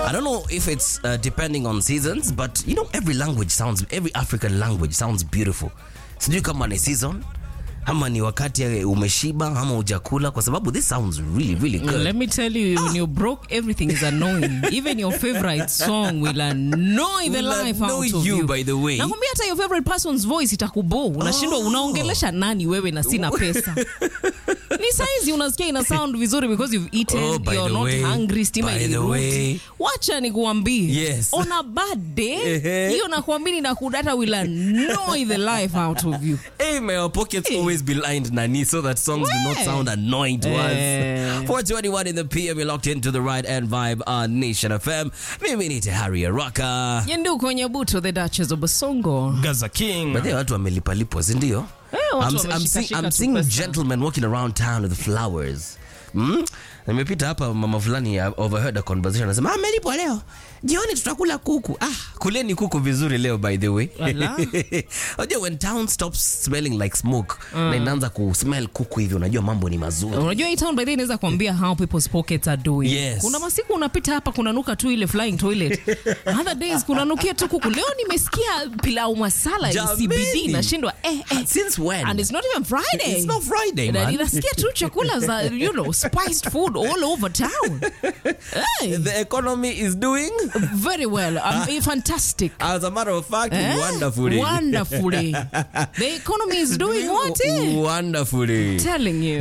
I don't know if it's uh, depending on seasons, but you know, every language sounds, every African language sounds beautiful. Sijui kama ni season ama ni wakati umeshiba ama ujakula, kwa sababu this sounds really really good. Let me tell you, when you're broke, everything is annoying. Even your favorite song will annoy the Will life out annoy of you, you. by the way. Nakwambia hata your favorite person's voice itakubo. Unashindwa unaongelesha nani wewe na sina pesa. Ni saizi unasikia ina sound vizuri because you've eaten, Oh, by you're the not way, hungry, stima by the ilirudi. way. Wacha nikuambie. Yes. On a bad day, Ehe. hiyo nakwambia na kudata will annoy the life out of you. Hey, may our pockets always be lined, Nani, so that songs do not Where? sound annoying to Eh. us. 421 in the PM, you're locked into the right and vibe on Nation FM. Mimi ni Harry Araka. Yenduko Nyabuto, the Duchess of Basongo. Gaza King. But watu wamelipalipwa, si ndio? Eh, watu I'm, I'm, wameshika seeing, shika I'm tu seeing pesa. gentlemen walking around town with flowers. Mm? Nimepita hapa mama fulani I overheard a conversation anasema ah, melipwa leo jioni tutakula kuku ah, kuleni kuku vizuri leo by the way Ala. unajua when town stops smelling like smoke na inaanza kusmell kuku hivi unajua mambo ni mazuri unajua hii town by the way inaweza kuambia how people's pockets are doing Yes. kuna masiku unapita hapa kunanuka tu ile flying toilet other days kunanukia tu kuku leo nimesikia pilau masala ya Jameni. CBD nashindwa eh, eh. since when and it's not even Friday It's not Friday, Na man. ninasikia tu chakula za you know spiced food all over town hey, the economy is doing very well um, fantastic as a matter of fact Eh? wonderfully wonderfully the economy is doing what eh? wonderfully telling you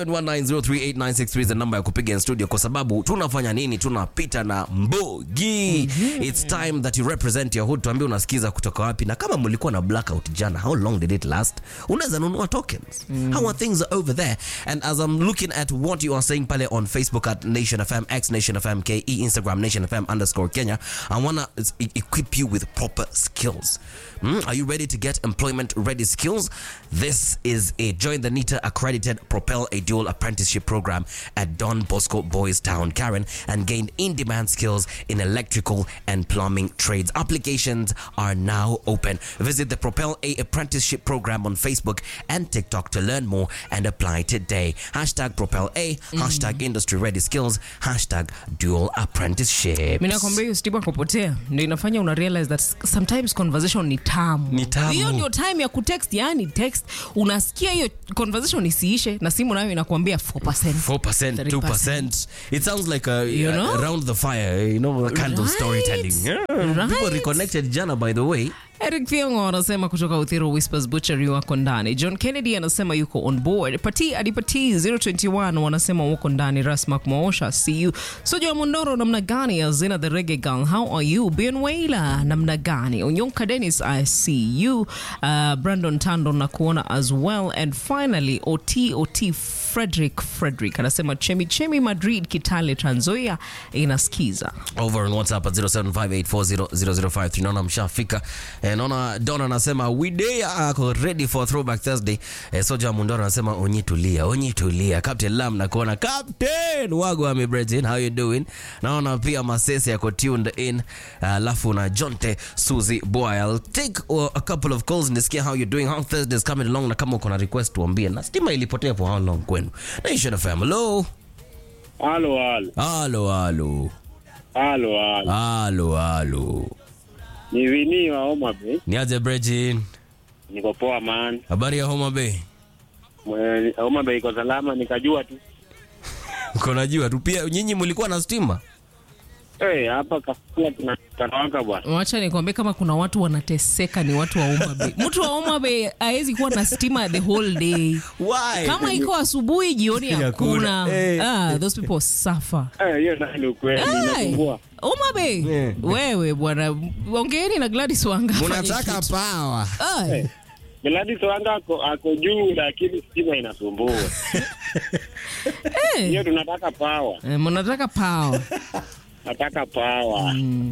0719038963 is the number ya kupiga in studio kwa sababu tunafanya nini tunapita na mbogi it's time that you represent your hood tuambie unasikiza kutoka wapi na kama mlikuwa na blackout jana how long did it last unaweza nunua tokens how are things over there and as i'm looking at what you are saying pale on facebook at nation fm x nation fm ke instagram nation fm underscore kenya i wanna e- equip you with proper skills Hmm? are you ready to get employment ready skills this is a join the nita accredited propel a dual apprenticeship program at don bosco boys town karen and gain in-demand skills in electrical and plumbing trades applications are now open visit the propel a apprenticeship program on facebook and tiktok to learn more and apply today hashtag propel a hashtag industry ready skills hashtag dual apprenticeship mi nakwambia hiyo stima kupotea ndio inafanya una realize that sometimes conversation ni tamu Ni tamu. hiyo ndio time ya kutext yani text unasikia hiyo conversation isiishe na simu nayo inakuambia 4%. 4%, 2%. It sounds like a, You know? around the fire, you know, a kind of Right. storytelling. Yeah. Right. People reconnected jana, by the way. Eric Thiongo anasema kutoka Uthiru Whispers Butchery wako ndani. John Kennedy anasema yuko on board. Pati Adipati 021 wanasema wako ndani. Rasmak Moosha see you. Soja wa Mondoro namna gani? Azina the Reggae Gang how are you? Ben Waila namna gani? Onyonka Dennis I see you. Uh, Brandon Tando na kuona as well and finally OT OT Frederick Frederick anasema Chemi Chemi Madrid Kitale Trans Nzoia inasikiza. over on whatsapp at 0758400053 naona mshafika eh, naona don anasema widea ako ready for throwback thursday eh, soja mundoro anasema onyi tulia onyi tulia captain lam nakuona captain wago amebretin how you doing naona pia masese yako tuned in alafu na jonte suzy boy i'll take uh, a couple of calls nisikia how you're doing how thursday is coming along na kama uko na request tuambie na stima ilipotea for how long kwenu nation fm hello Halo, halo, halo halo halo, halo. halo halo Ni Vini wa Homa Bay. niaje brejin Niko poa man. habari ya homa bay Mwe- Homa Bay iko salama, nikajua tu uko najua tu pia nyinyi mlikuwa na stima Eh, hapa kafua tunawaka bwana. wacha nikwambie kama kuna watu wanateseka ni watu wa Homa Bay. Mtu wa Homa Bay hawezi kuwa na stima the whole day. Why? Kama iko asubuhi, jioni Hakuna. hakuna. Eh. Ah, those people suffer. Eh, hiyo nayo ni ukweli, Hey, inasumbua. Homa Bay. Eh. Wewe bwana, ongeeni na Gladys Wanga. afanye munataka kitu. pawa Ay, Gladys Wanga ako, ako juu lakini stima inasumbua. eh. Hiyo tunataka power. Eh, mnataka power. Nataka power.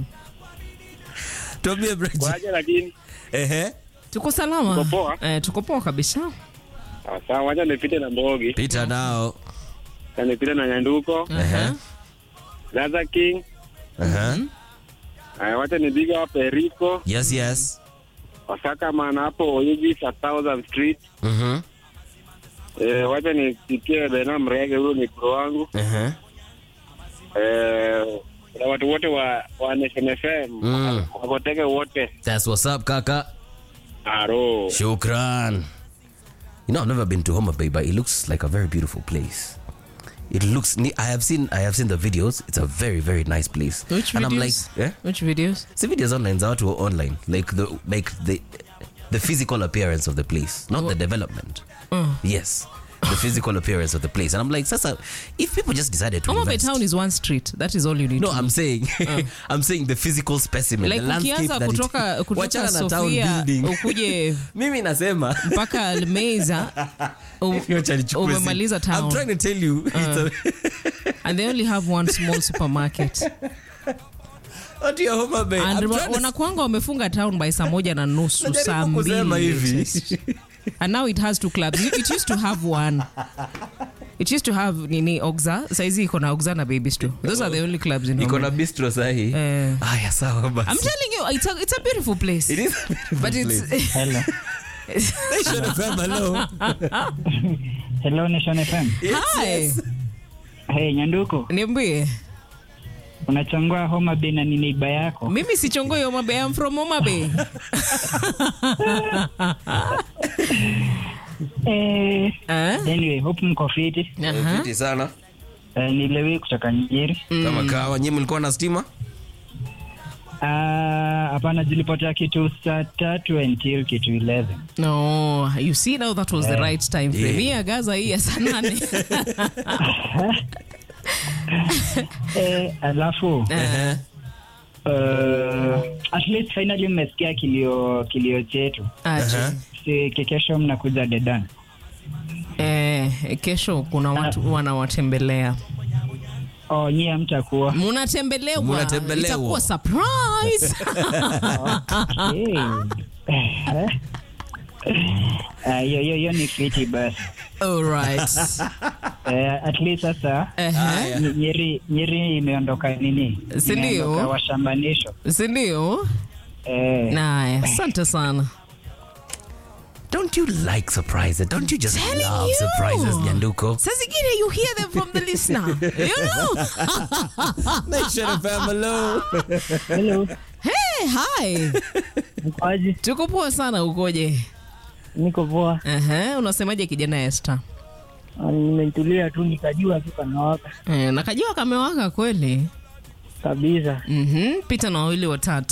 tuambie brejin Kwaje lakini ehe Tuko salama. Tuko poa? Eh, tuko poa kabisa. sawa sawa, wacha nipite na Mbogi, pita nao na nipite na Nyanduko, ehe Gaza King. ehe Aya, wacha nipiga wa Perico, yes yes Osaka man hapo Oyugi sa Southern Street. mhm Eh, wacha nipitie Bena Mrege, huyo ni pro wangu. ehe Eh, kuna watu wote wa, wa Nation FM Mm. wakoteke wote That's what's up, kaka. aro Shukran. You know, I've never been to Homa Bay, but it looks like a very beautiful place. It looks. ne- I have seen. I have seen the videos. It's a very, very nice place. Which and I'm like, videos? yeah. Which videos? See videos online. Za watu online, like the like the the physical appearance of the place, not the development. Yes, the physical appearance of the place. And I'm like, Sasa, if people just decided to Homa Bay invest, town is one street. That is all you need no, to I'm saying, I'm saying the physical specimen, like the landscape ukianza that kutoka, it, kutoka Wachana na town Sofia building. ukuje Mimi nasema mpaka Almeza u- Wacha nichukue simu. umemaliza I'm town trying to tell you. It's a, and they only have one small supermarket Watu ya Homa Bay. and I'm wa- trying to- wanakuanga wamefunga town by saa moja na nusu Najaribu saa kusema mbili hivi. and now it has two clubs it it used to have one it used to have nini oxa saizi iko na oxa na baby store those are the only clubs in iko Homa na Bay. bistro sahi Eh. aya sawa I'm basi telling you it's a, it's a beautiful place It is a beautiful but it's place. Hello. Nation FM, hello. Hello Nation FM. hi Hey, Nyanduko, niambie unachangua Homa Bay na ni neiba yako. mimi sichongoi Homa Bay I'm from Homa Bay Eh, eh? anyway, hope mko fiti. Aha. Fiti sana Eh, ni Lewi kutoka Nyeri. kama kawa nyinyi mlikuwa na stima Ah, hapana zilipotea kitu saa tatu until kitu 11. No, you see now that was the right time frame. Yeah. Hii ya Gaza hii ya saa nane. Eh, alafu Eh, uh, at least finally mmesikia kilio kilio chetu. aje. Si kesho mnakuja Dedan. Eh, kesho kuna watu wanawatembelea. Oh, nyie hamtakuwa. Munatembelewa. Munatembelewa. Itakuwa surprise. Hey. Eh. Ah, hiyo hiyo hiyo ni fiti basi. All right. Eh, at least sasa Ehe. Ny- Nyeri, Nyeri imeondoka nini? Si ndio? Imeondoka washambanisho. Si ndio? Eh, Naye, asante sana. don't you like surprises don't you just Telling love you. surprises nyanduko Saa zingine you hear them from the listener. You know? Nation FM, hello. hello. Hey, hi. Mkwaji, Tuko poa sana ukoje? niko poa. Ehe, unasemaje kijana Esther? Ah, Nimetulia tu nikajua tu kanawaka Eh, nakajua kamewaka kweli. kabisa. Mhm, pita na wawili watatu.